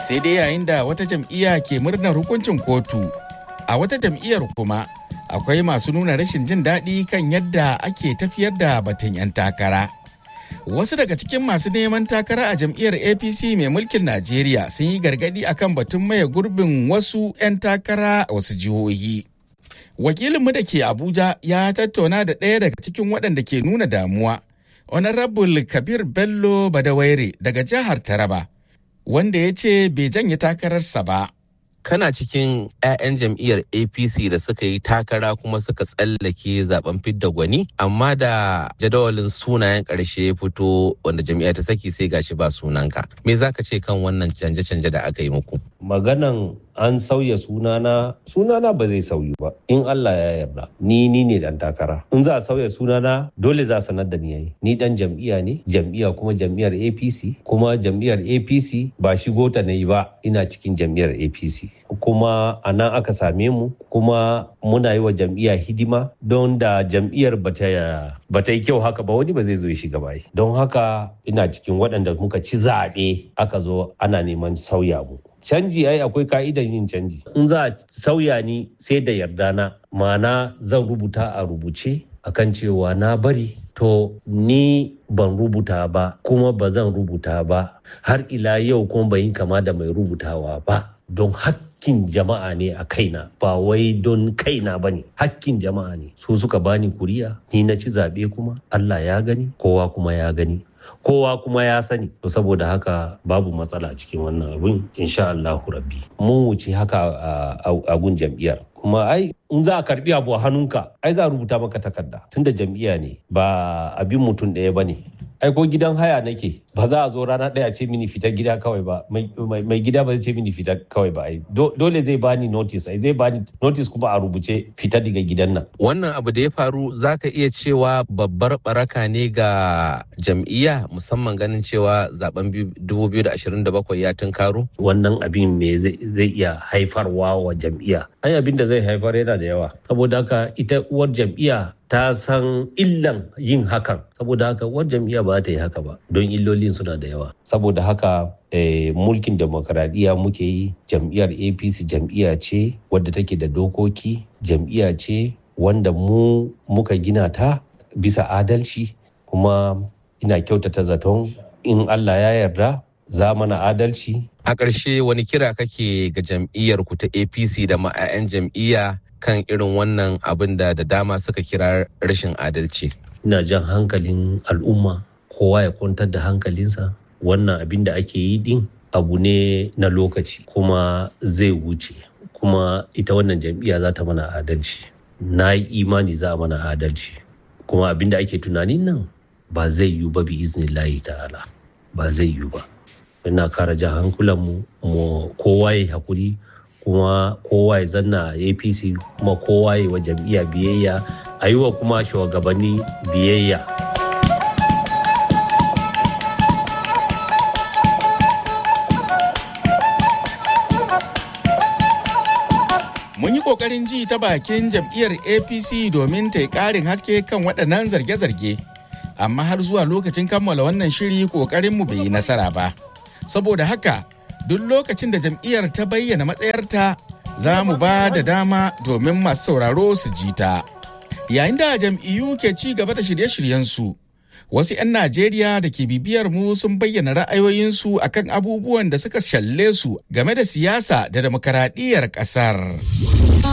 sai dai yayin da wata jam'iyya ke murnar hukuncin kotu a wata jam'iyyar kuma akwai masu nuna rashin jin daɗi kan yadda ake tafiyar da batun 'yan takara wasu daga cikin masu neman takara a jam'iyyar apc mai mulkin najeriya sun yi gargaɗi akan batun maye gurbin wasu 'yan takara a wasu jihohi wakilinmu da ke abuja ya tattauna da ɗaya daga cikin waɗanda ke nuna damuwa honorable kabir bello badawaire daga jihar taraba wanda ya ce bai janye takararsa ba kana cikin 'ya'yan jam'iyyar apc da suka yi takara kuma suka tsallake zaben fidda gwani amma da jadawalin sunayen ƙarshe ya fito wanda jam'iyya ta saki sai gashi ba sunanka me za ka ce kan wannan canje-canje da aka yi muku maganan an sauya sunana sunana ba zai sauyu ba in Allah ya yarda ni ni ne dan takara in za a sauya sunana dole za a sanar da ni yayi ni dan jam'iyya ne jam'iyya kuma jam'iyyar APC kuma jam'iyyar APC ba shigo ta nayi ba ina cikin jam'iyyar APC kuma a nan aka same mu kuma muna yi wa jam'iyya hidima don da jam'iyyar bata yi kyau haka ba wani ba zai zo ya shiga bai don haka ina cikin waɗanda muka ci zaɓe aka zo ana neman sauya mu canji ai akwai ka'idan yin canji in za a sauya ni sai da yarda na ma'ana zan rubuta a rubuce akan cewa na bari to ni ban rubuta ba kuma ba zan rubuta ba har ila yau kuma bai yi kama da mai rubutawa ba don hakkin jama'a ne a kaina ba wai don kaina ba ne hakkin jama'a ne su suka bani kuriya ni na ci zaɓe kuma allah ya gani kowa kuma ya gani kowa kuma ya sani to saboda haka babu matsala cikin wannan abin insha Allahu rabbi mun wuce haka a gun jam'iyyar kuma ai in za a karbi abu a hannunka ai za a rubuta maka takarda tunda jam'iyya ne ba abin mutum ɗaya ba ne ai ko gidan haya nake ba za a zo rana ɗaya ce mini fita gida kawai ba mai gida ba zai ce mini fita kawai ba ai dole zai bani notice ai zai bani notice kuma a rubuce fita daga gidan nan wannan abu da ya faru zaka iya cewa babbar baraka ne ga jam'iyya musamman ganin cewa zaben 2027 ya tunkaro wannan abin me zai iya haifarwa wa jam'iyya ai abin da zai haifar yana da yawa saboda haka ita uwar jam'iyya ta san illan yin hakan saboda haka uwar jam'iyya ba ta yi haka ba don illolin suna da yawa saboda haka eh, mulkin demokaradiyya muke yi jam'iyyar apc jam'iyya ce wadda take da dokoki jam'iyya ce wanda mu muka gina ta bisa adalci kuma ina kyautata zaton in allah ya yarda za mana adalci a ƙarshe wani kira kake ga jam'iyyar ku ta apc da ma'ayan jam'iyya kan irin wannan abin da da dama suka kira rashin adalci. Ina jan hankalin al'umma kowa ya kwantar da hankalinsa wannan abin da ake yi din abu ne na lokaci kuma zai wuce kuma ita wannan jam'iyya za ta mana adalci. Na yi imani za a mana adalci kuma abin da ake tunanin nan ba zai yiwu ba bi iznillahi ta'ala ba zai yiwu ba. Ina kara jan hankulanmu mu kowa ya hakuri kuma kowa ya zanna a apc kuma kowa ya wa jam'iyya biyayya a yi wa kuma shugabanni biyayya mun yi kokarin ji ta bakin jam'iyyar apc domin ta yi karin haske kan waɗannan zarge-zarge amma har zuwa lokacin kammala wannan shiri kokarinmu bai yi nasara ba saboda haka duk lokacin da jam'iyyar ta bayyana matsayarta za mu ba da dama domin masu sauraro su ji ta. Yayin da jam'iyyu ke ci gaba da shirye-shiryensu, wasu 'yan Najeriya da ke bibiyar mu sun bayyana ra'ayoyinsu akan abubuwan da suka shalle su game da siyasa da demokaradiyyar ƙasar.